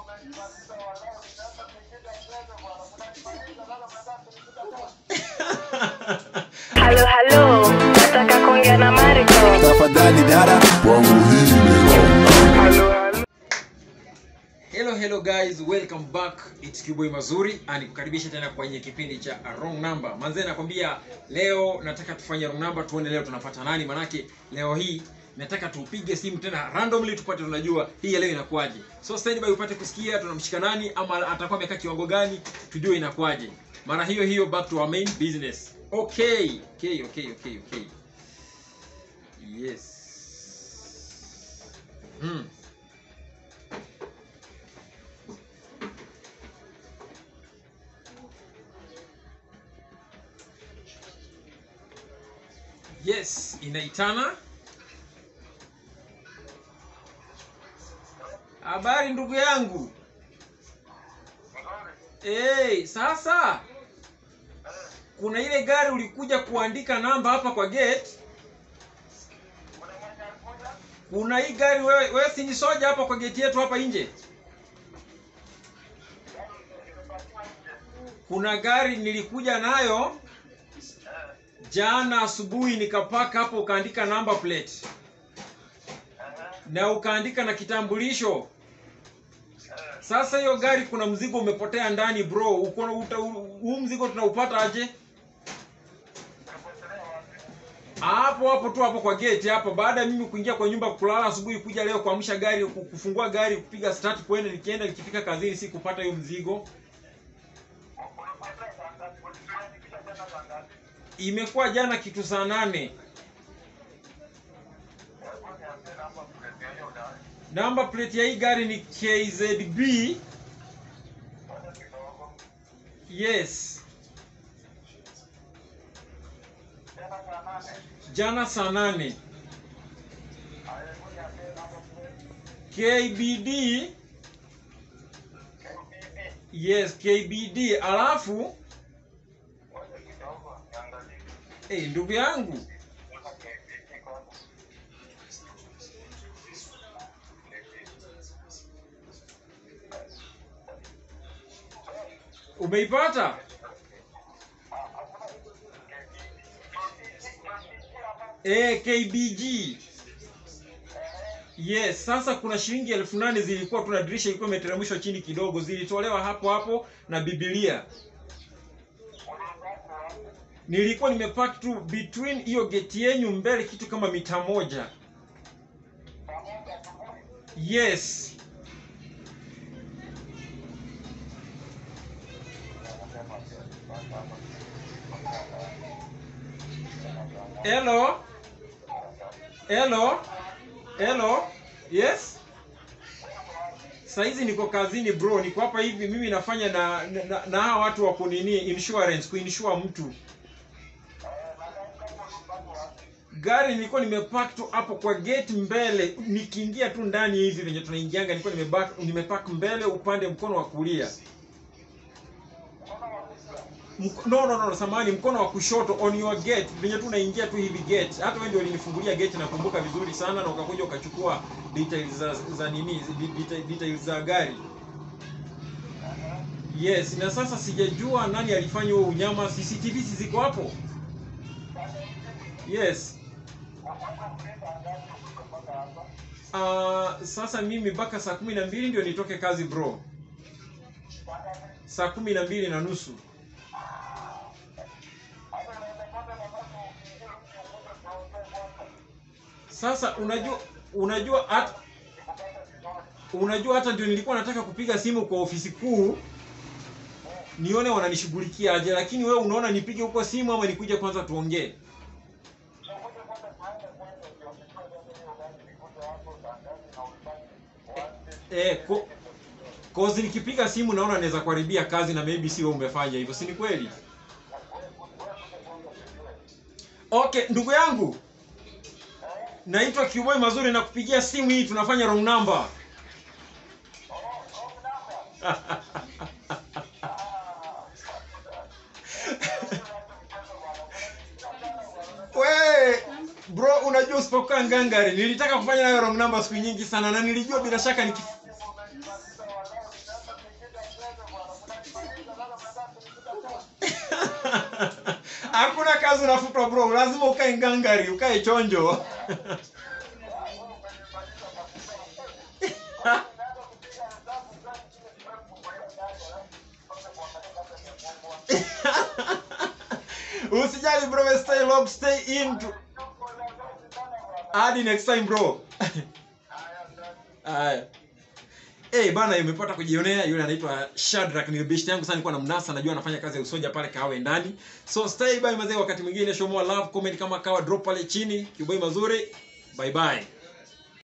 Halo, halo, nataka kuongea na Mariko. tafadhali dada kwangu hii ni wrong Hello hello guys, welcome back. It's Kiboy Mazuri and kukaribisha tena kwenye kipindi cha Wrong Number. Manze nakwambia leo nataka tufanye wrong number tuone leo tunapata nani manake leo hii nataka tupige simu tena randomly tupate tunajua hii ya leo inakuwaje. So stand by upate kusikia tunamshika nani ama atakuwa amekaa kiwango gani tujue inakuwaje. Mara hiyo hiyo back to our main business. Okay. Okay, okay, okay, okay. Yes. Hmm. Yes, inaitana. Habari ndugu yangu. Hey, sasa kuna ile gari ulikuja kuandika namba hapa kwa gate. Kuna hii gari wewe, wewe si ni soja hapa kwa gate yetu hapa nje. Kuna gari nilikuja nayo jana asubuhi nikapaka hapo ukaandika number plate na ukaandika na kitambulisho sasa hiyo gari kuna mzigo umepotea ndani bro uko na- uta- huu mzigo tunaupata aje hapo hapo tu hapo kwa gate hapo baada ya mimi kuingia kwa nyumba kulala asubuhi kuja leo kuamsha gari ku- kufungua gari kupiga start kwenda nikienda nikifika kazini si kupata hiyo mzigo imekuwa jana kitu saa nane namba plate ya hii gari ni kzb yes jana saa nane kbd yes kbd alafu hey, ndugu yangu umeipata eh kbg yes sasa kuna shilingi elfu nane zilikuwa tuna dirisha ilikuwa imeteremshwa chini kidogo zilitolewa hapo hapo na bibilia nilikuwa nimepark tu between hiyo geti yenyu mbele kitu kama mita moja yes hello hello hello yes saizi niko kazini bro niko hapa hivi mimi nafanya na na, na hawa watu wa kunini insurance kuinsure mtu gari nilikuwa nimepark tu hapo kwa gate mbele nikiingia tu ndani hivi venye tunaingianga nilikuwa nimepark nimepark mbele upande mkono wa kulia Mk- no no no samani mkono wa kushoto on your gate venye tu unaingia tu hivi gate hata wewe ndio ulinifungulia gate nakumbuka vizuri sana na ukakuja ukachukua details za, za nini details, details za gari yes na sasa sijajua nani alifanya huo unyama cctv si ziko hapo yes uh, sasa mimi mpaka saa kumi na mbili ndio nitoke kazi bro saa kumi na mbili na nusu sasa unajua unajua hata unajua hata ndio nilikuwa nataka kupiga simu kwa ofisi kuu nione wananishughulikia aje lakini wewe unaona nipige huko simu ama nikuje kwanza tuongee eh, ko, cause nikipiga simu naona naweza kuharibia kazi na maybe si wewe umefanya hivyo si ni kweli okay ndugu yangu naitwa Kiboy Mazuri na kupigia simu hii tunafanya wrong number we bro unajua usipokuwa ngangari nilitaka kufanya nayo wrong number siku nyingi sana na nilijua bila shaka nikif... hakuna kazi unafutwa bro lazima ukae ngangari ukae chonjo usijali bro stay locked stay in to... hadi next time bro haya Eh bana imepata kujionea yule anaitwa Shadrack ni best yangu sana nilikuwa na mnasa najua anafanya kazi ya usoja pale kawe ndani. So stay by mazee wakati mwingine show more love comment kama kawa drop pale chini. Kiboi mazuri. Bye bye.